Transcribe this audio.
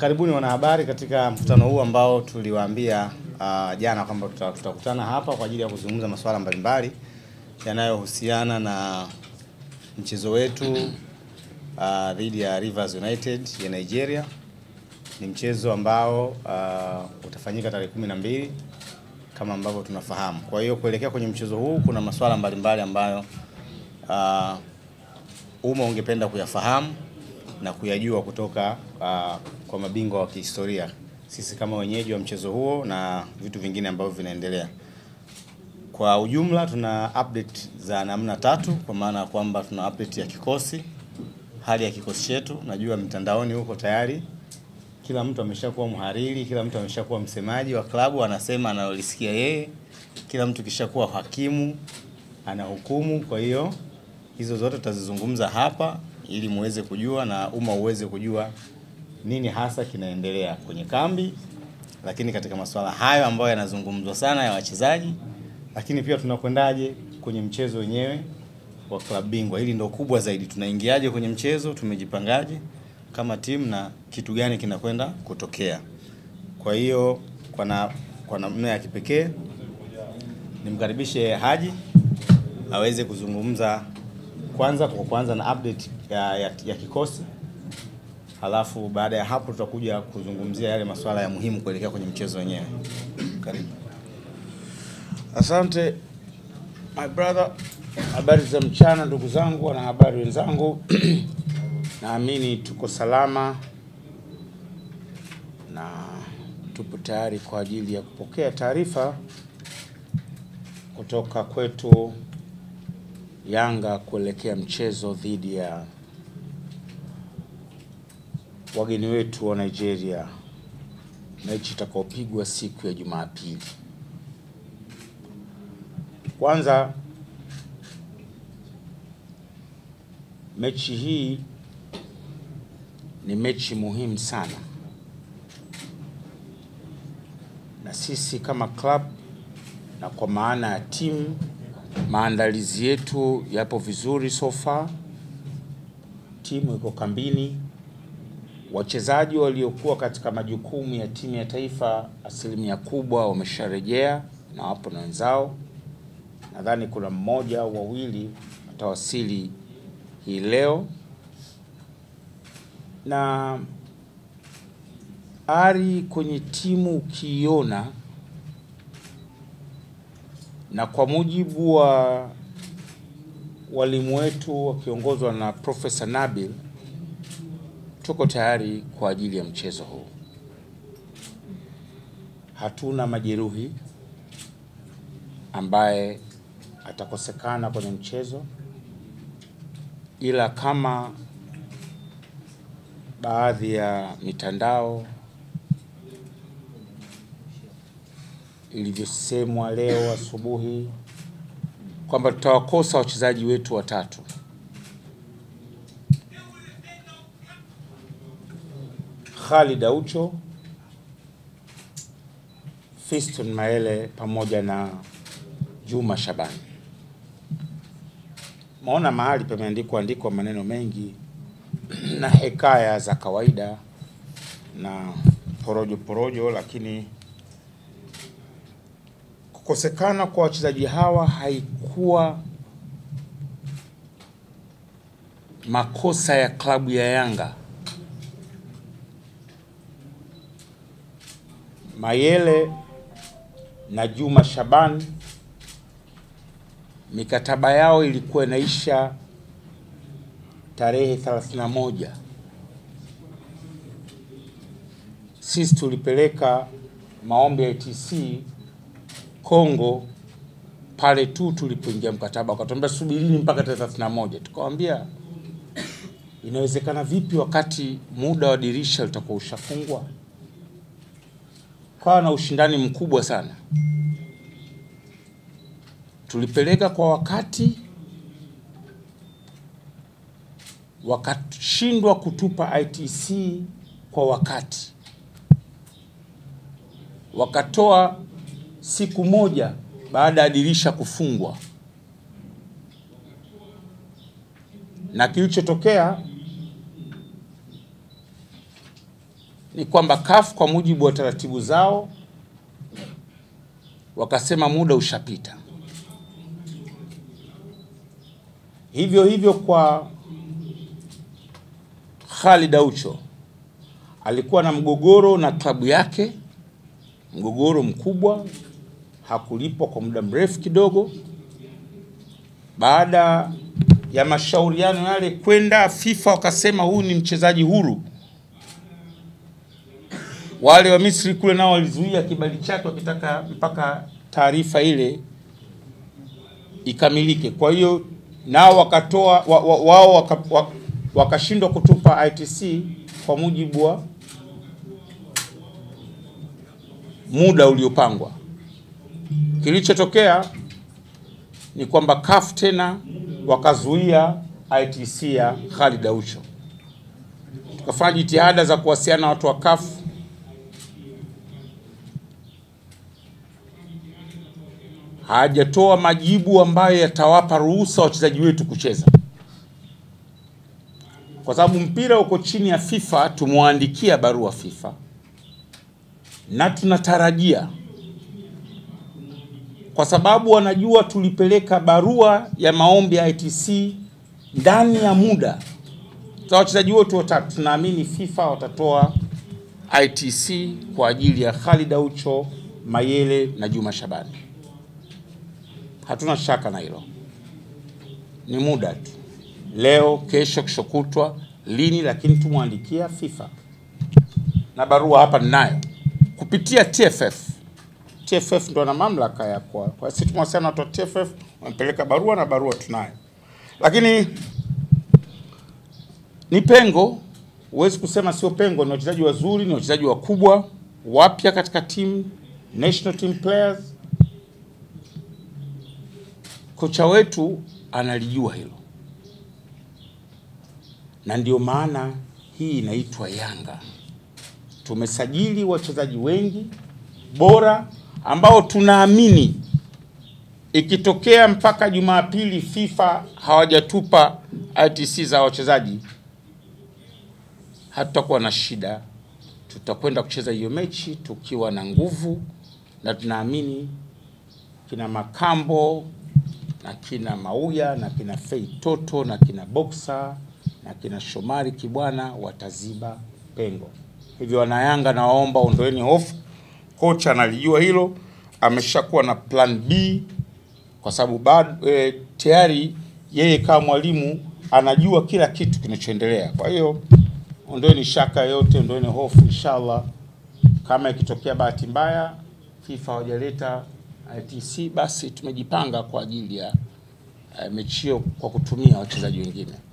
karibuni wanahabari katika mkutano huu ambao tuliwaambia uh, jana kwamba tuta- tutakutana hapa kwa ajili ya kuzungumza masuala mbalimbali yanayohusiana na mchezo wetu uh, dhidi ya Rivers United ya Nigeria. Ni mchezo ambao uh, utafanyika tarehe kumi na mbili kama ambavyo tunafahamu. Kwa hiyo kuelekea kwenye mchezo huu kuna masuala mbalimbali ambayo uh, umma ungependa kuyafahamu na kuyajua kutoka uh, kwa mabingwa wa kihistoria, sisi kama wenyeji wa mchezo huo na vitu vingine ambavyo vinaendelea. Kwa ujumla tuna update za namna tatu, kwa maana ya kwamba tuna update ya kikosi, hali ya kikosi chetu. Najua mitandaoni huko tayari kila mtu ameshakuwa mhariri, kila mtu ameshakuwa msemaji wa klabu, anasema analolisikia yeye, kila mtu kishakuwa hakimu, anahukumu. Kwa hiyo hizo zote tutazizungumza hapa ili muweze kujua na umma uweze kujua nini hasa kinaendelea kwenye kambi, lakini katika masuala hayo ambayo yanazungumzwa sana ya wachezaji, lakini pia tunakwendaje kwenye mchezo wenyewe wa klabu bingwa. Hili ndio kubwa zaidi, tunaingiaje kwenye mchezo, tumejipangaje kama timu na kitu gani kinakwenda kutokea. Kwa hiyo kwa na kwa namna ya kipekee nimkaribishe Haji aweze kuzungumza kwanza kwa kwanza na update ya, ya, ya kikosi, halafu baada ya hapo tutakuja kuzungumzia yale masuala ya muhimu kuelekea kwenye mchezo wenyewe. Karibu. Asante my brother. Habari za mchana ndugu zangu, wanahabari wenzangu. Naamini tuko salama na tupo tayari kwa ajili ya kupokea taarifa kutoka kwetu Yanga kuelekea mchezo dhidi ya wageni wetu wa Nigeria, mechi itakaopigwa siku ya Jumapili. Kwanza, mechi hii ni mechi muhimu sana, na sisi kama club na kwa maana ya timu, maandalizi yetu yapo vizuri so far. Timu iko kambini, wachezaji waliokuwa katika majukumu ya timu ya taifa asilimia kubwa wamesharejea na wapo na wenzao. Nadhani kuna mmoja au wawili watawasili hii leo, na ari kwenye timu ukiiona, na kwa mujibu wa walimu wetu wakiongozwa na Profesa Nabil, tuko tayari kwa ajili ya mchezo huu. Hatuna majeruhi ambaye atakosekana kwenye mchezo, ila kama baadhi ya mitandao ilivyosemwa leo asubuhi kwamba tutawakosa wachezaji wetu watatu. Khalid Aucho, Fiston Maele pamoja na Juma Shabani. Maona mahali pameandikwa andikwa maneno mengi na hekaya za kawaida na porojo porojo, lakini kukosekana kwa wachezaji hawa haikuwa makosa ya klabu ya Yanga. Mayele na Juma Shaban mikataba yao ilikuwa inaisha tarehe 31. Sisi tulipeleka maombi ya ITC Kongo pale tu tulipoingia mkataba, wakatuambia subirini mpaka tarehe 31. Tukawaambia inawezekana vipi wakati muda wa dirisha utakuwa ushafungwa? Kawa na ushindani mkubwa sana. Tulipeleka kwa wakati, wakashindwa kutupa ITC kwa wakati, wakatoa siku moja baada ya dirisha kufungwa, na kilichotokea ni kwamba CAF kwa mujibu wa taratibu zao wakasema muda ushapita. Hivyo hivyo kwa Khalid Aucho alikuwa na mgogoro na klabu yake, mgogoro mkubwa, hakulipwa kwa muda mrefu kidogo. Baada ya mashauriano yale kwenda FIFA, wakasema huyu ni mchezaji huru. Wale wa Misri kule nao walizuia kibali chake wakitaka mpaka taarifa ile ikamilike. Kwa hiyo nao wakatoa wa, wa, wao waka, wa, wakashindwa kutupa ITC kwa mujibu wa muda uliopangwa. Kilichotokea ni kwamba CAF tena wakazuia ITC ya Khalid Aucho. Tukafanya jitihada za kuwasiliana na watu wa CAF hajatoa majibu ambayo yatawapa ruhusa wachezaji wetu kucheza, kwa sababu mpira uko chini ya FIFA. Tumwandikia barua FIFA na tunatarajia, kwa sababu wanajua tulipeleka barua ya maombi ya ITC ndani ya muda za wachezaji wote watatu, tunaamini FIFA watatoa ITC kwa ajili ya Khalid Aucho, Mayele na Juma Shabani. Hatuna shaka na hilo, ni muda tu, leo, kesho, kesho kutwa, lini, lakini tumwandikia FIFA na barua hapa ninayo kupitia TFF. TFF ndo na mamlaka ya kwa, kwa sisi tumewasiliana na watu wa TFF, wamepeleka barua na barua tunayo, lakini ni pengo, huwezi kusema sio pengo. Ni wachezaji wazuri, ni wachezaji wakubwa wapya katika timu, national team players kocha wetu analijua hilo, na ndio maana hii inaitwa Yanga. Tumesajili wachezaji wengi bora ambao tunaamini ikitokea mpaka Jumapili FIFA hawajatupa ITC za wachezaji, hatutakuwa na shida. Tutakwenda kucheza hiyo mechi tukiwa na nguvu, na tunaamini kina Makambo na kina Mauya na kina Fei Toto na kina Boxer na kina Shomari Kibwana wataziba pengo. Hivyo wanayanga, nawaomba ondoeni hofu. Kocha analijua hilo, ameshakuwa na plan B kwa sababu bado e, tayari yeye kama mwalimu anajua kila kitu kinachoendelea. Kwa hiyo ondoeni shaka yote, ondoeni hofu. Inshallah, kama ikitokea bahati mbaya FIFA hawajaleta ITC basi tumejipanga kwa ajili ya uh, mechi hiyo kwa kutumia wachezaji wengine.